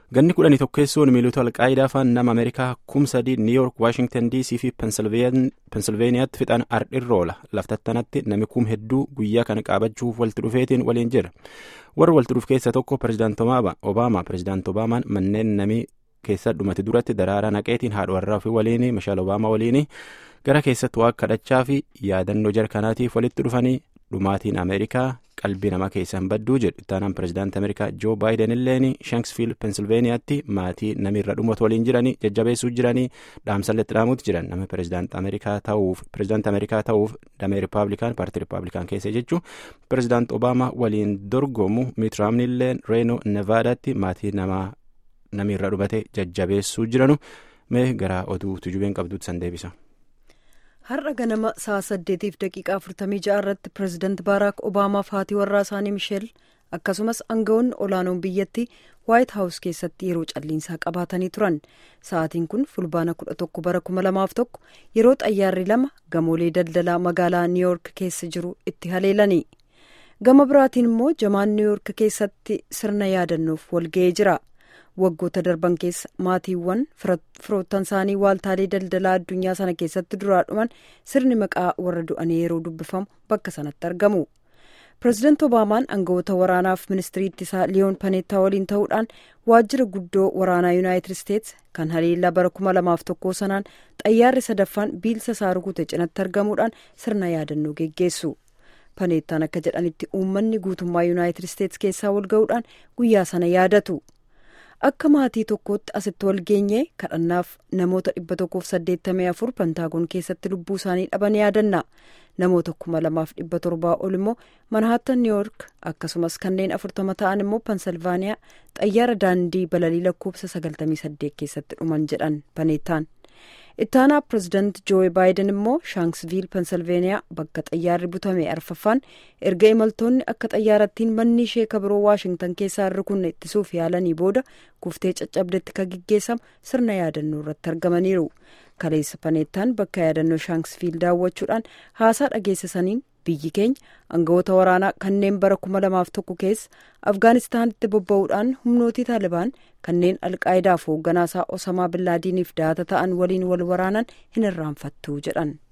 ganni kudhanii tokkeessuun miilota alqaayidaa faan nama ameerikaa kumsadii niiyork waashingtan dc fi pensilveeniyaatti fixan ardhirroola laftattanatti nami kum hedduu guyyaa kana qaabachuuf walitti dhufeetiin waliin jira warra walitti dhufu keessa tokko pirezidaant obaamaa pirezidaant obaamaan manneen nami keessa dhumate duratti daraaraa naqeetiin haadha warraa fi waliin mishaal obaamaa waliin gara keessatti waa kadhachaa fi yaadannoo jarkanaatiif walitti dhufanii dhumaatiin ameerikaa qalbii namaa keessaan badduu jedhu ittaanaan pirezidaantii ameerikaa joo baayiden illeen shanksfiil pensilveeniyaatti maatii namirra dhumatu waliin jiranii jajjabeessuu jiranii dhaamsalletti dhaamuutti jiran nama pirezidaantii ameerikaa ta'uuf pirezidaantii ameerikaa ta'uuf damee rippaabilikaan paartii rippaabilikaan keessa jechuun pirezidaantii obaamaa waliin dorgomu miitiraamni illeen reenoo nevaadaatti maatii namaa namirra dhumate jajjabeessuu jiranu mee gara oduu tujubeen qabduutti san deebisa. har'a ganama sa'a saddeetiif daqiiqaa afurtamii ja'a irratti pireezidaanti baaraak obaamaaf haati warraa isaanii misheel akkasumas aangawoonni olaanoon biyyattii waayit haawus keessatti yeroo calliinsaa qabaatanii turan sa'aatiin kun fulbaana kudha tokko bara kuma lamaaf tokko yeroo xayyaarri lama gamoolee daldalaa magaalaa niiyoork keessa jiru itti haleelani gama biraatiin immoo jamaan niiyoork keessatti sirna yaadannoof walga'ee jira. waggoota darban keessa maatiiwwan firoottan isaanii waaltaalee daldalaa addunyaa sana keessatti duraa dhuman sirni maqaa warra du'anii yeroo dubbifamu bakka sanatti argamu pireezidaanti obaamaan aangawoota waraanaaf ministirii ittisaa liyoon paneettaa waliin ta'uudhaan waajjira guddoo waraanaa yuunaayitid isteets kan haleellaa bara kuma lamaaf tokkoo sanaan xayyaarri sadaffaan biilsa isaa rukute cinatti argamuudhaan sirna yaadannoo geggeessu paneettaan akka jedhanitti uummanni guutummaa yuunaayitid isteets keessaa walga'uudhaan guyyaa sana yaadatu. akka maatii tokkootti asitti wal geenye kadhannaaf namoota dhibba tokkoof saddeettamii afur pentaagoon keessatti lubbuu isaanii dhaban yaadanna namoota kuma lamaaf dhibba torbaa ol immoo manhaattan niiyoork akkasumas kanneen afurtama ta'an immoo pensilvaaniyaa xayyaara daandii balalii lakkoofsa sagaltamii saddeet keessatti dhuman jedhan paneettaan ittaanaa pireezidaanti jooyi baayiden immoo shaansviil pensilveeniyaa bakka xayyaarri butame arfaffaan erga imaltoonni akka xayyaarattiin manni ishee kabiroo waashingtan keessaa irra kunne ittisuuf yaalanii booda kuftee caccabdetti ka gaggeessamu sirna yaadannoo irratti argamaniiru kaleessa paneettaan bakka yaadannoo shaansviil daawwachuudhaan haasaa dhageessisaniin biyyi keenya aangawoota waraanaa kanneen bara kuma lamaaf tokko keessa afgaanistaanitti bobba'uudhaan humnootii taalibaan kanneen alqaayidaaf hoogganaasaa osamaa billaadiiniif daata ta'an waliin wal waraanan hin irraanfattu jedhan.